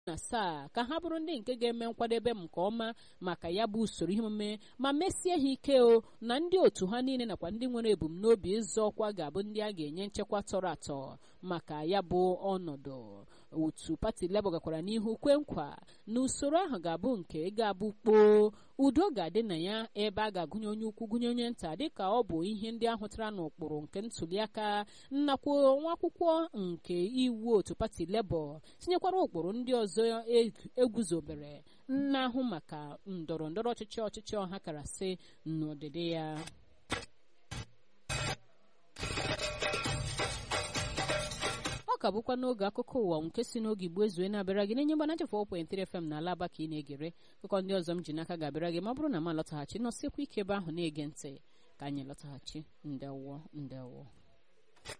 na asaa ka ha bụrụ ndị nke ga-eme nkwadebe nke ọma maka ya bụ usoro ihe omume ma mesie ha ike o na ndị otu ha niile nakwa ndị nwere ebumnobi ịzọ ọkwa ga-abụ ndị a ga-enye nchekwa tọrọ atọ maka ya bụ ọnọdụ otu pati Labour gakwara n'ihu kwe nkwa na usoro ahụ ga-abụ nke ga-abụ kpoo udo ga-adị na ya ebe a ga-agụnye onye ukwu gụnye onye nta dịka ọ bụ ihe ndị ahụtara n'ụkpụrụ nke ntuliaka nnakwu nwa akwụkwọ nke iwu otu pati Labour tinyekwara ụkpụrụ ndị ọzọ eguzobere na-ahụ maka ndọrọ ndọrọ ọchịchị ọchịchị ọha karasị n'ọdịdị ya ọ ka bụkwa n'oge akụkọ ụwa nke si n'oge igbo ezue na-abịara gị n'enye mgbana 4.3 FM na alaba ka ị na-egere akụkọ ndị ọzọ m ji n'aka ga-abịara gị ma ọ bụrụ na m alọtaghachi nọsiekwa ike ebe ahụ na-ege ntị ka anyị lọtaghachi ndewo ndewo